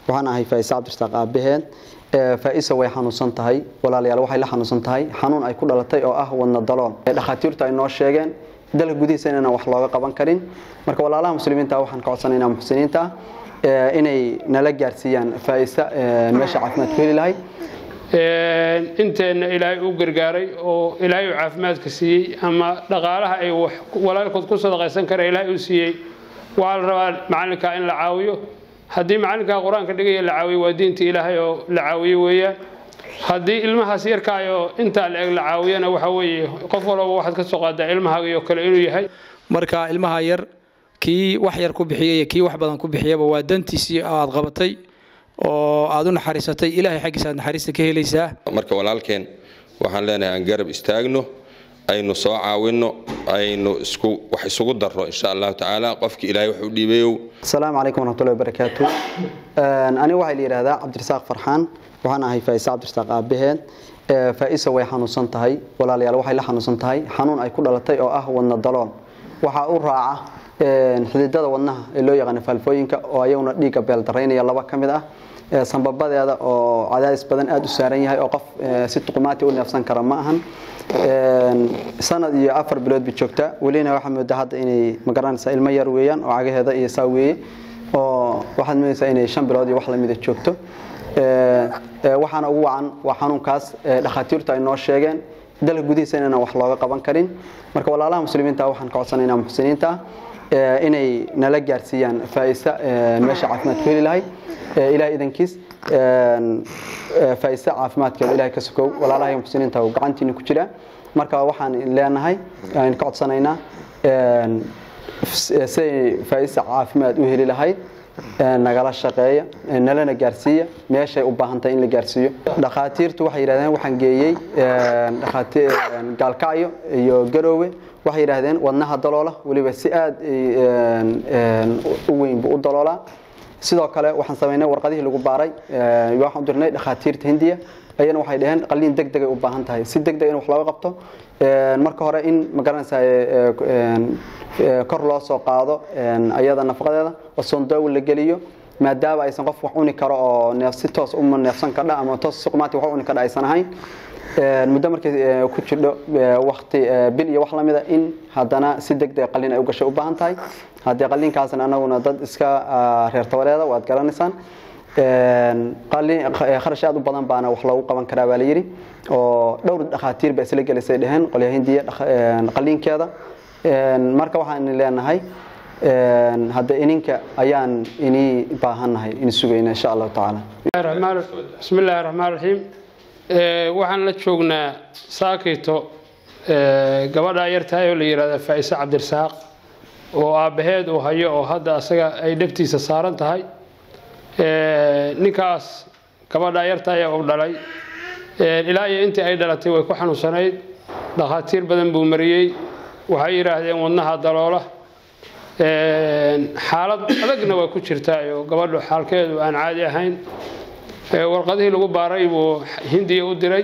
waxaan ahay faa'isa cabdirasaaq aabaheen faa'isa way xanuunsan tahay walaalayaal waxay la xanuunsan tahay xanuun ay ku dhalatay oo ah wadna dalool dhakhaatiirtu ay noo sheegeen dalka gudihiisa inaan wax looga qaban karin marka walaalaha muslimiinta waxaan ka codsanaynaa muxsiniinta inay nala gaarsiiyaan faa'isa meesha caafimaad ku heli lahayd inteenna ilaahay u gargaaray oo ilaahay u caafimaadka siiyey ama dhaqaalaha ay walaalkood ku sadaqaysan kara ilaahay u siiyey waxaa la rabaa macalinkaa in la caawiyo haddii macalinkaa qur-aanka dhigaya la caawiyo waa diinta ilaahay oo la caawiyo weeyaan haddii ilmahaas yarkaayoo intaa la eg la caawiyana waxa weeye qof walbaba waxaad ka soo qaadaa ilmahaagiyo kale inuu yahay marka ilmaha yar kii wax yar ku bixiyay iyo kii wax badan ku bixiyaba waa dantiisii aad qabatay oo aad u naxariisatay ilaahay xaggiisa aad naxariista ka helaysaa marka walaalkeen waxaan leenahay aan garab istaagno aynu soo caawinno aynu isku wax isugu darro insha allahu tacaala qofkii ilaahay wax u dhiibayow asalaamu calaykum waraxmatullahi wabarakaatu aniga waxaa la yidhaahdaa cabdirasaaq farxaan waxaan ahay faa'isa cabdirasaaq aabaheen faa'isa way xanuunsan tahay walaalayaal waxay la xanuunsan tahay xanuun ay ku dhalatay oo ah wadna dalool waxaa u raaca xididada wadnaha ee loo yaqaano faalfooyinka oo ayaguna dhiigga beeldaraynaya laba ka mid ah sambabadeeda oo cadaadis badan aada u saaran yahay oo qof si tuqumaati u neefsan kara ma ahan sanad iyo afar bilood bay joogtaa welina waxaa moodaa hadda inay magaranaysaa ilmo yar weeyaan oo cagaheeda iyo saa weeye oo waxaad moodaysaa inay shan bilood iyo wax lamida joogto waxaana ugu wacan waa xanuunkaas dhakhaatiirtu ay noo sheegeen dalka gudihiisa inaan wax looga qaban karin marka walaalaha muslimiinta waxaan ka codsanaynaa muxsiniinta inay nala gaarsiiyaan faa'isa meesha caafimaad ku heli lahayd ilahay idankiis faa'isa caafimaadkeeda ilahay ka sokow walaalaha muxsiniinta uu gacantiina ku jira marka waxaan leenahay aan ka codsanaynaa siday faa'isa caafimaad u heli lahayd nagala shaqeeya nalana gaarsiiya meeshay u baahan tahay in la gaarsiiyo dhakhaatiirtu waxay yidhahdeen waxaan geeyey gaalkacyo iyo garoowe waxay yidhaahdeen wadnaha daloola weliba si aad u weyn buu u daloolaa sidoo kale waxaan samaynay warqadihii lagu baaray waxaan u dirnay dhakhaatiirta hindiya ayana waxay dhaheen qaliin deg degay u baahan tahay si deg deg in wax looga qabto marka hore in magaranaysaa kor loo soo qaado ayada nafaqadeeda oo sondoow la geliyo maadaama aysan qof wax cuni karo oo neef si toos uma neefsan kadha ama toos si qumaati wax cuni kadha aysan ahayn muddo markay ku jirdho wakti bil iyo wax lamida in haddana si deg deg qaliin ay u gashay u baahan tahay haddii qaliinkaasna anaguna dad iska reer tabareeda waad garanaysaan kharash aad u badan baana wax loogu qaban karaa baa la yidhi oo dhowr dhakhaatiir ba isla gelisay dheheen qolyaha hindiya qaliinkeeda marka waxaan leenahay hadda ininka ayaan inii baahannahay in sugayna insha allahu tacaala bismi illaahi raxmaan raxiim waxaan la joognaa saakito gabadhaa yartahay oo la yidhahda faa'ise cabdirasaaq oo aabbaheed uu hayo oo hadda asaga ay dhegtiisa saaran tahay ninkaas gabadhaa yartahay uu dhalay ilaa iyo intii ay dhalatay way ku xanuunsanayd dhakhaatiir badan buu mariyey waxay yidhaahdeen wadnaha daloola xaalad adagna way ku jirtaa oo gabadhu xaalkeedu aan caadi ahayn warqadihii lagu baaray buu hindiya u diray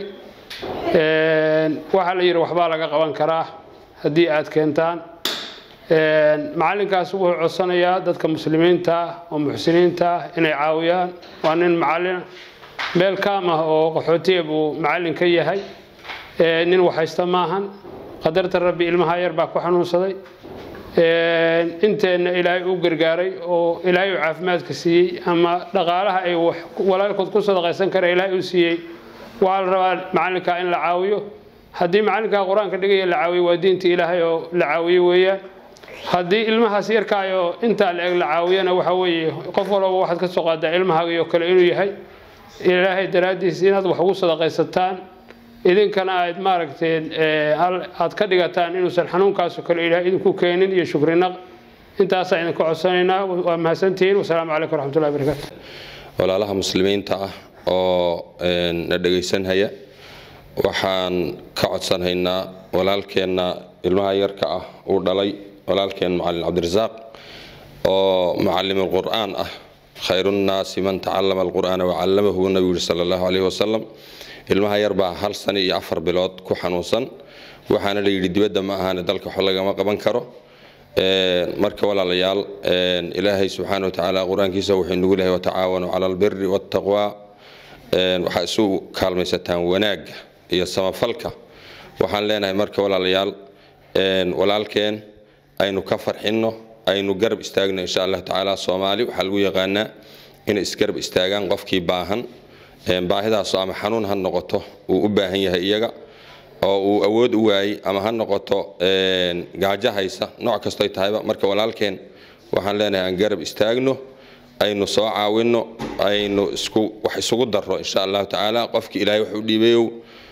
waxaa la yidhi waxbaa laga qaban karaa haddii aad keentaan macalinkaas wuxuu codsanayaa dadka muslimiinta ah oo muxsiniinta ah inay caawiyaan waa nin macalina meel kaam ah oo qaxootiya buu macalin ka yahay nin waxhaysta maahan qadarta rabbi ilmaha yar baa ku xanuunsaday inteenna ilaahay u gargaaray oo ilaahay u caafimaadka siiyey ama dhaqaalaha ay walaalkood ku sadaqaysan kara ilaahay u siiyey waxaa la rabaa macalinkaa in la caawiyo haddii macalinkaa qur-aanka dhigaya la caawiyo waa diinta ilaahay oo la caawiyo weeyaan haddii ilmahaas yarkaayoo intaa la eg la caawiyana waxa weeye qof walbaba waxaad ka soo qaadaa ilmahaagiyo kale inuu yahay ilaahay daraaddiis inaad wax ugu sadaqaysataan idinkana aad maaragteen aad ka dhigataan inuusan xanuunkaasoo kale ilaahay idinku keenin iyo shukrinaq intaasaa idinka codsanaynaa waa mahadsantihiin wasalaamu calaykum waraxmatullahi barakaatu walaalaha muslimiinta ah oo na dhegaysanhaya waxaan ka codsanhaynaa walaalkeenna ilmaha yarka ah uu dhalay walaalkeen macalin cabdirasaaq oo mucalim qur'aan ah khayrunnaasi man tacallama alqur'aana wacallamahu nabigu yiri sala allahu caleyhi wasalam ilmaha yar baa hal sano iyo afar bilood ku xanuunsan waxaana la yidhi dibadda ma ahaane dalka wax lagama qaban karo marka walaalayaal ilaahay subxaana watacaala qur-aankiisa wuxuu nagu lehay watacaawanuu cala albiri waataqwa waxaa isu kaalmaysataan wanaagga iyo samafalka waxaan leenahay marka walaalayaal walaalkeen aynu ka farxinno aynu garab istaagno insha allah tacaala soomaali waxaa lagu yaqaanaa inay isgarab istaagaan qofkii baahan baahidaasu ama xanuun ha noqoto uu u baahan yahay iyaga oo uu awood u waayey ama ha noqoto gaajo haysa nooc kastoy tahayba marka walaalkeen waxaan leenahay aan garab istaagno aynu soo caawinno aynu wax isugu darro insha allahu tacaala qofkii ilaahay wax u dhiibayow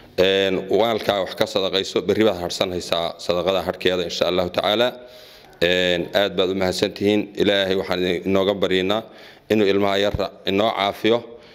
waalkaa wax ka sadaqayso berri baad harsanhaysaa sadaqada harhkeeda insha allahu tacaala aad baad u mahadsantihiin ilaahay waxaan inooga baryaynaa inuu ilmaha yarra inoo caafiyo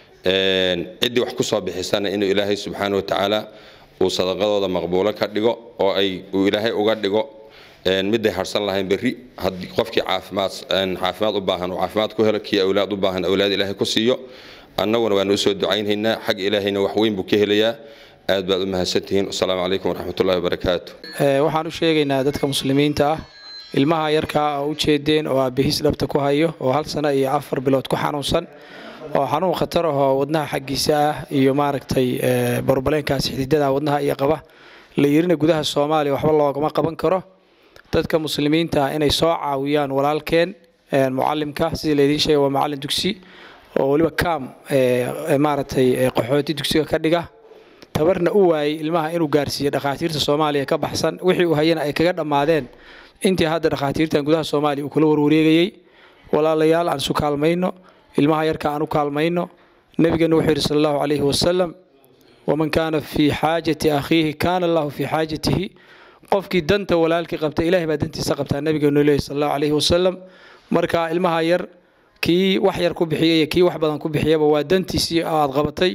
ciddii wax kusoo bixisana inuu ilaahay subxaana watacaala uu sadaqadooda maqbuulo ka dhigo oo ay uu ilaahay uga dhigo miday harsan lahayn berri haddii qofkii caafimaad caafimaad u baahan uu caafimaad ku helo kii awlaad u baahan awlaad ilaahay ku siiyo annaguna waanu usoo ducaynhaynaa xag ilaahayna wax weyn buu ka helayaa aad baad u mahadsantihiin asalaamu calaykum waraxmatullahi wabarakaatu waxaan u sheegaynaa dadka muslimiinta ah ilmaha yarkaa oo u jeedeen oo aabbihiis dhabta ku hayo oo hal sano iyo afar bilood ku xanuunsan oo xanuun khatar ahoo wadnaha xaggiisa ah iyo maaragtay barbaleenkaas xididada wadnaha iyo qaba la yirina gudaha soomaaliya waxba loogama qaban karo dadka muslimiinta inay soo caawiyaan walaalkeen mucalimka sidii laydiin sheegay waa macalin dugsi oo weliba kaam maaragtay qaxooti dugsiga ka dhiga tabarna u waayey ilmaha inuu gaarsiiyo dhakhaatiirta soomaaliya ka baxsan wixii uu hayana ay kaga dhammaadeen intii hadda dhakhaatiirtan gudaha soomaaliya uu kula warwareegayey walaalayaal aan isu kaalmayno ilmaha yarka aan u kaalmayno nebigeena wuxuu yidhi sala allahu calayhi wasalam waman kaana fii xaajati akhiihi kaana allahu fii xaajatihi qofkii danta walaalkii qabta ilahay baa dantiisa qabtaa nebigeenu leeyahy sala allahu calayhi wasalam marka ilmaha yar kii wax yar ku bixiyay iyo kii wax badan ku bixiyaba waa dantiisii aad qabatay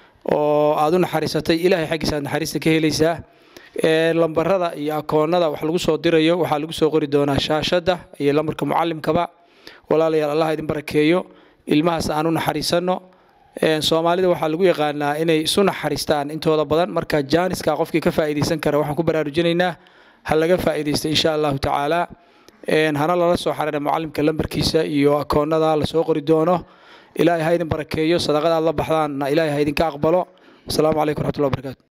oo aad u naxariisatay ilahay xaggiisa aad naxariista ka helaysaa lambarada iyo akoonada wax lagu soo dirayo waxaa lagu soo qori doonaa shaashadda iyo lambarka mucalimkaba walaalayaal allah idin barakeeyo ilmahaas aan u naxariisanno soomaalida waxaa lagu yaqaanaa inay isu naxariistaan intooda badan marka jaaniska qofkii ka faa'iidaysan kara waxaan ku baraarujinaynaa ha laga faa'iidaysto insha allahu tacaala hana lala soo xariira mucalimka lambarkiisa iyo akoonada lasoo qori doono ilaahay ha idin barakeeyo sadaqada aad la baxdaanna ilaahay ha idinka aqbalo wasalaamu calaykum raxmatullahi wabarakatu